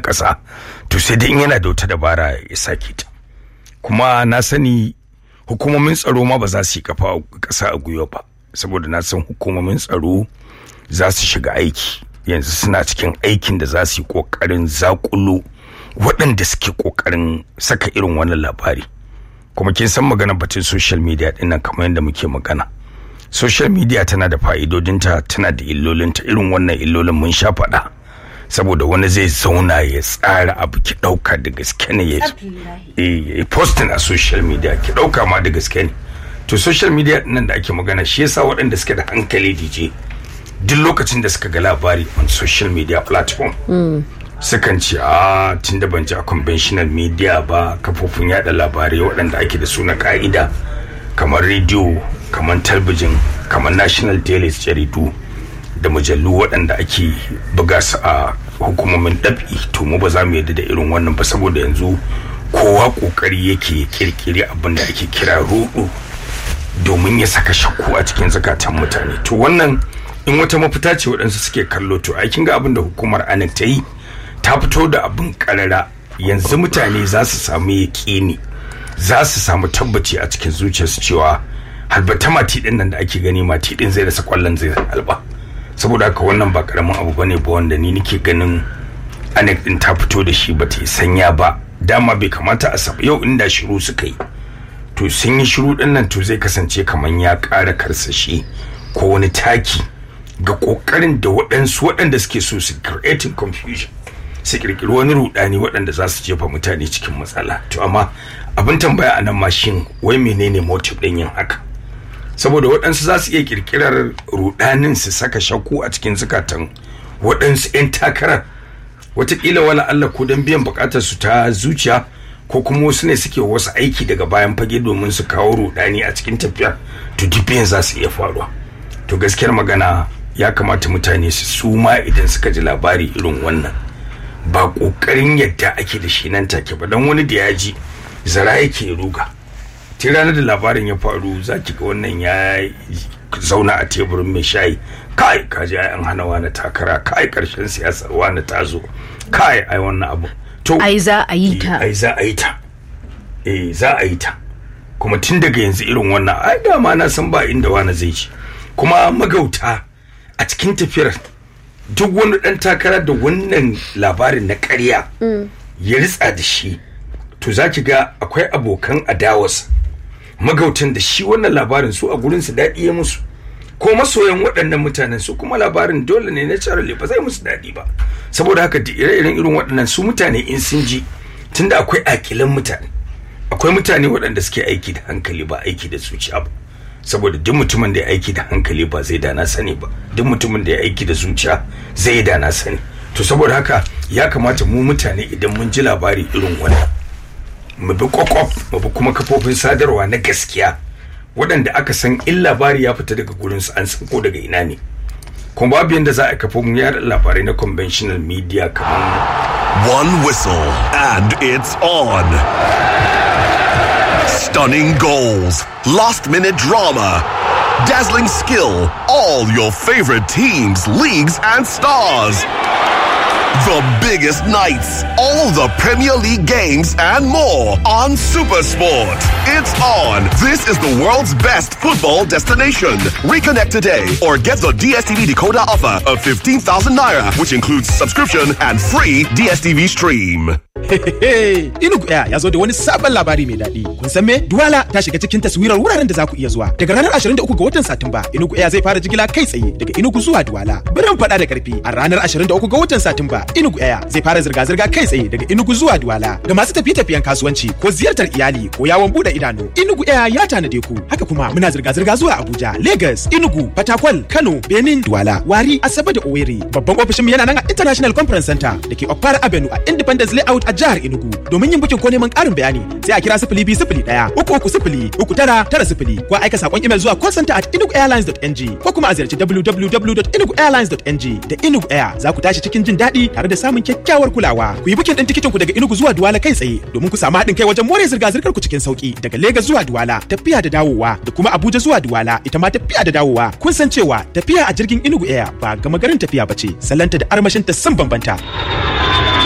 ƙasa to sai dai in yana da wata dabara ya sake ta kuma na sani hukumomin tsaro ma ba za su yi kafa ƙasa a gwiwa ba saboda na san hukumomin tsaro za su shiga aiki yanzu suna cikin aikin da za su yi ƙoƙarin zakulo waɗanda suke ƙoƙarin saka irin wannan labari kuma kin san magana batun social media ɗin nan kamar yadda muke magana social media tana da fa'idodinta tana da illolinta irin wannan illolin mun sha faɗa saboda wani zai zauna ya tsara abu ki ɗauka da gaske ne ya yi posting a social media ki ɗauka ma da gaske ne to social media nan da ake magana shi yasa waɗanda suke da hankali dj duk lokacin da suka ga labari on social media platform sukan ce a tun da ban ji a conventional media ba kafofin yada labarai waɗanda ake da su na ka'ida kamar rediyo kamar talbijin kamar national daily jaridu da mujallu waɗanda ake buga su a hukumomin ɗabi to mu ba za mu yadda da irin wannan ba saboda yanzu kowa ƙoƙari yake kirkiri abin da ake kira rudu domin ya saka shakku a cikin zakatan mutane to wannan in wata mafita ce waɗansu suke kallo to ai kin ga abin da hukumar anak ta yi ta fito da abin karara yanzu mutane za su samu yaƙini za su samu tabbaci a cikin zuciyarsu cewa halbata mati din nan da ake gani mati din zai rasa kwallon zai halba saboda haka wannan ba karamin abu bane ba wanda ni nake ganin anek din ta fito da shi bata yi sanya ba dama bai kamata a saba yau inda shiru suka yi to sun yi shiru din nan to zai kasance kamar ya ƙara karsashi ko wani taki ga kokarin da waɗansu waɗanda suke so su creating confusion su kirkiri wani rudani waɗanda za su jefa mutane cikin matsala to amma abin tambaya a nan mashin wai menene motive ɗin yin haka saboda waɗansu za su iya kirkirar rudanin su saka shakku a cikin zukatan waɗansu 'yan takarar watakila wala Allah ko don biyan buƙatar su ta zuciya ko kuma wasu ne suke wasu aiki daga bayan fage domin su kawo rudani a cikin tafiyar to dibiyan za su iya faruwa to gaskiyar magana ya kamata mutane su suma idan suka ji labari irin wannan ba kokarin yadda ake da shi nan take ba don wani da ya ji zara yake ruga tun ranar da labarin ya faru za ki ga wannan ya zauna a teburin mai shayi kai kaji ai an hana wani takara kai karshen siyasar wani ta zo kai ai wannan abu to ai za a yi ta ai za a yi ta eh za a yi ta kuma tun daga yanzu irin wannan ai dama na san ba inda wani zai ci kuma magauta a cikin tafiyar duk wani dan takara da wannan labarin na ƙarya ya ritsa da shi to za ki ga akwai abokan adawas magautan da shi wannan labarin su a gurin su daɗi ya musu ko masoyan waɗannan mutanen su kuma labarin dole ne na charlie ba zai musu daɗi ba saboda haka da ire-iren irin waɗannan su mutane in sun ji tunda akwai akilan mutane akwai mutane waɗanda suke aiki da hankali ba aiki da zuciya ba saboda duk mutumin da ya aiki da hankali ba zai dana sani ba duk mutumin da ya aiki da zuciya zai dana sani to saboda haka ya kamata mu mutane idan mun ji labari irin wannan mu bi kwakwaf mu bi kuma kafofin sadarwa na gaskiya waɗanda aka san in labari ya fita daga gurin su an san ko daga ina ne kuma babu yadda za a kafa mu yada labarai na conventional media kamar One whistle and it's on. Stunning goals, last minute drama, dazzling skill, all your favorite teams, leagues, and stars. The biggest nights, all the Premier League games, and more on Supersport. It's on. This is the world's best football destination. Reconnect today or get the DSTV decoder offer of 15,000 naira, which includes subscription and free DSTV stream. Inugu Air ya zo da wani sabon labari mai daɗi. Kun san me? Duwala ta shiga cikin taswirar wuraren da za ku iya zuwa. Daga ranar 23 ga watan Satumba, Inugu Air zai fara jigila kai tsaye daga Inugu zuwa Duwala. Birin faɗa da ƙarfi a ranar 23 ga watan Satumba, Inugu Air zai fara zirga-zirga kai tsaye daga Inugu zuwa Duwala. Ga masu tafiye-tafiyen kasuwanci ko ziyartar iyali ko yawon buɗe idanu, Inugu Air ya tanade ku. Haka kuma muna zirga-zirga zuwa Abuja, Lagos, Inugu, Fatakwal, Kano, Benin, Duwala, Wari, Asabe da Owerri. Babban ofishin yana nan a International Conference Center da ke Okpara Avenue a Independence Layout a jihar Enugu. Domin yin bukin ko neman ƙarin bayani sai a kira sifili biyu sifili ɗaya uku uku sifili uku tara tara sifili ko aika saƙon imel zuwa call center at enuguairlines.ng ko kuma a ziyarci www.enuguairlines.ng da Enugu Air za ku tashi cikin jin daɗi tare da samun kyakkyawar kulawa. Ku yi bukin ɗin tikitin ku daga Enugu zuwa Duwala kai tsaye domin ku samu haɗin kai wajen more zirga-zirgar ku cikin sauki daga Lagos zuwa Duwala tafiya da dawowa da kuma Abuja zuwa Duwala ita ma tafiya da dawowa. Kun san cewa tafiya a jirgin Enugu Air ba gama garin tafiya ba ce, salanta da armashinta sun bambanta.